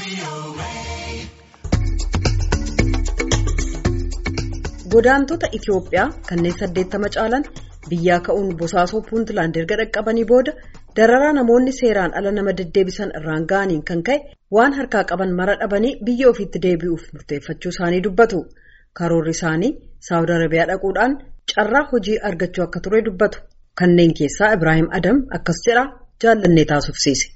Godaantota Itiyoophiyaa kanneen saddeettama caalan biyyaa ka'uun bosaasoo puuntland erga dhaqqabanii booda dararaa namoonni seeraan ala nama deddeebisan irraan ga'aniin kan ka'e waan harkaa qaban mara dhabanii biyya ofiitti deebi'uuf murteeffachuu isaanii dubbatu. Karoorri isaanii Saawud Arabiyaa dhaquudhaan carraa hojii argachuu akka ture dubbatu. Kanneen keessaa Ibrahim Adam akkas jedha jaallannee taasifsiise.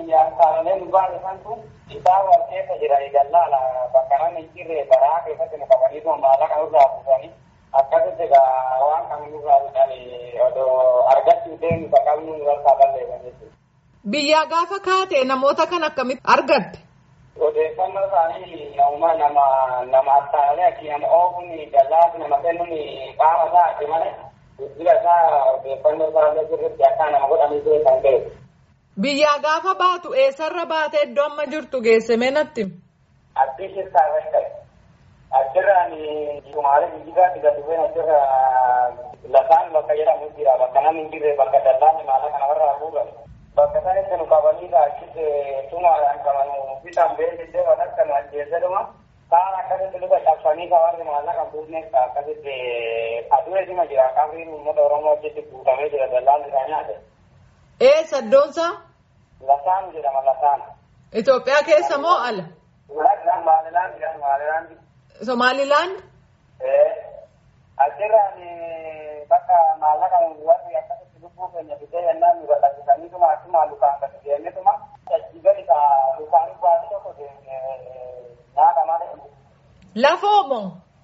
Isaa warqeessa jira eegallaala bakka namni hin jirre baraa keessatti nu qabanii maallaqa nurraa fuudhanii akkasitti waan kan nurraa fudhanii odoo argachuu deemu baqaqni nurraa balleessan jechuudha. Biyyaa gaafa kaate namoota kan akkamitti argatte? Odeeffannoo isaanii nama nama nama attaalee akki nama oofuun dallaas nama kennuun qaama isaa ati malee guddina isaa odeeffannoo isaa sirriitti akka nama godhanii beekan ta'e. Biyyaa gaafa baatu eessarra baatee iddoo amma jirtu geesse meenatti? Addii shirtaa irratti ta'e. Achirraan Sumaalee Jijjigaatti gadi bu'een achirra lafaan bakka jedhamu jira. Bakka namni hin jirre bakka dallaan maallaqa namarraa fuudhan. Bakka sanitti nu qabanii achitti tumaadhaan qaban bitaan beeksisee waan akka nu ajjeeseduma. Kaan akkasitti luka cabsanii kawarri maallaqa fuudhneef akkasitti aduu eesima jira. Qabriin uummata Oromoo achitti guutamee jira dallaan isaa nyaate. Eessa iddoonsaa? Lasaan jedhama lasaan. Itoophiyaa keessa moo ala? Somaalilaand jedhama Somaalilaand. Somaalilaand? Achirraan bakka maallaqa warri akkasitti lubbuu keenya fidee yennaan nu gadhiisaniituma akkuma lukaan gadi deemnetuma achi gadi ka lukaan baasii tokko nyaata malee. Lafoo moo?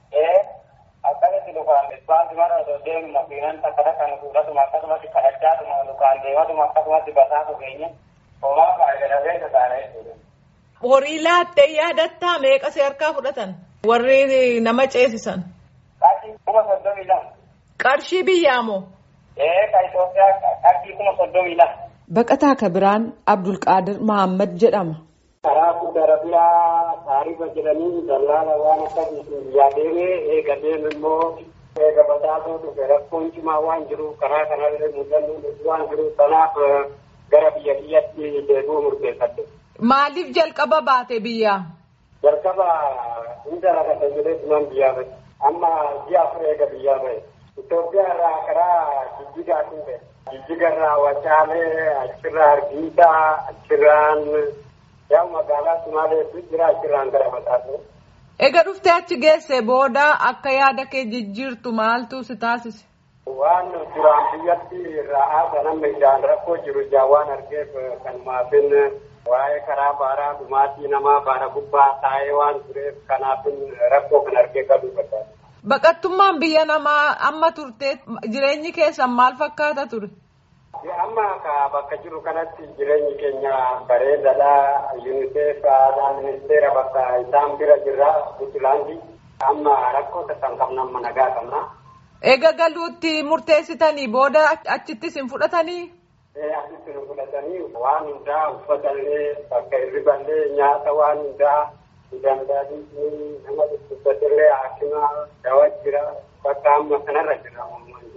Akkasitti lukaan baasii mara osoo deemu makiinaan takka takka nu fuudhatuma akkasumatti kadhachaatuma lukaan deematuma akkasumatti basaatu keenya homaa faayidadabeessa taana jechuudha. Horii laattee yaadattaa meeqa harkaa fudhatan? Warri nama ceesisan. Qarshii kuma soddomii lama. Qarshii biyyaa moo? Ee ka Itoophiyaa qarshii kuma soddomii lama. Baqataa Kabiraan Abdulqaadir Mahammad jedhama. Karaa Saawud Arabiyaa taarifa jedhanii dallaala waan akkasiitiin biyyaa deemee eega deeme immoo eega basaasoo dhufe rakkoon cimaa waan jiruuf karaa kanallee mul'annu waan jiruuf kanaaf gara biyya biyyatti deebi'uu murteeffadhe. Maaliif jalqaba baate biyyaa? Jalqaba hunda lafa jedhee tunan biyyaa bahe. Amma ji'a afur eega biyyaa bahe. Itoophiyaa irraa karaa jijjigaatiin bahe. Jijjiga irraa Wacaalee, achirraa Hargeysaa, achirraan yaa magaalaa Sumaaleetu jira achirraan gara Basaasoo. Eega dhuftee achi geesse booda akka yaada kee jijjiirtu maaltu si taasise? Waan duraan biyyatti irraa haasa nama ijaan rakkoo jiru ijaan waan argeef kanumaafin waa'ee karaa baaraa dhumaatii namaa baara gubbaa taa'ee waan tureef kanaafin rakkoo kan argee galuu barbaada. Baqattummaan biyya namaa amma turtee jireenyi keessan maal fakkaata ture? Amma bakka jiru kanatti jireenyi keenya bareedaadha. UNICEF aadaa ministeera bakka isaan bira jirra Puntlaandi. Amma rakkoo kan qabna amma nagaa qabna. Eega galuutti murteessitanii booda achittis hin fudhatanii? Asitti nu fudhatanii waan hundaa uffatallee bakka hirriballee nyaata waan hundaa danda'anii nama dhukkubsatillee haakima dawa jira bakka amma kanarra jira.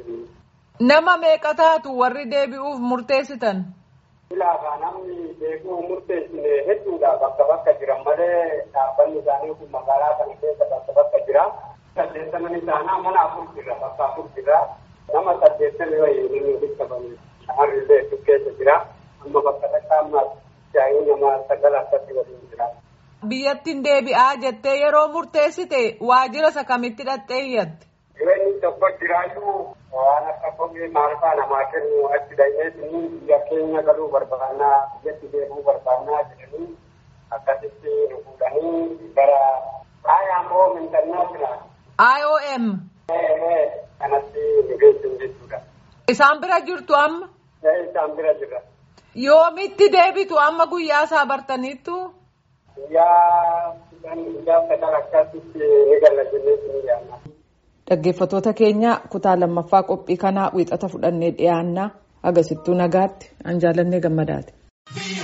Nama meeqa taatu warri deebi'uuf murteessitan? Ilaafa namni deebi'uu murteessine hedduudha bakka bakka jiran malee dhaabbanni isaanii kun magaalaa kana keessa bakka bakka jira. Saddeettaman isaanaa mana afur jira bakka afur jira. Nama saddeettami wayii namni walitti qabame shamarrillee hedduu keessa jira. Amma bakka takka amma jaayii nama sagal akkatti waliin jira. Biyyattiin deebi'aa jettee yeroo murteessite waajjira isa kamitti dhattee iyyatte? Jireenyi tokko jiraayyuu waan akka kophee maal fa'aa namaa kennu achi dhaqeetii biyya keenya galuu barbaannaa biyyatti deemuu barbaannaa jedhanii akkasitti nu fuudhanii gara IOM international. IOM. Kanatti nu geessan jechuudha. Isaan bira jirtu amma? Isaan bira jirra. Yoomitti deebitu amma guyyaa isaa bartaniittu? Guyyaa guyyaa sagal akkasitti ni galla jennee ni yaadna. Dhaggeeffattoota keenya kutaa lammaffaa qophii kanaa wiixata fudhannee dhiyaannaa agasittuu nagaatti an jaalannee gammadaati.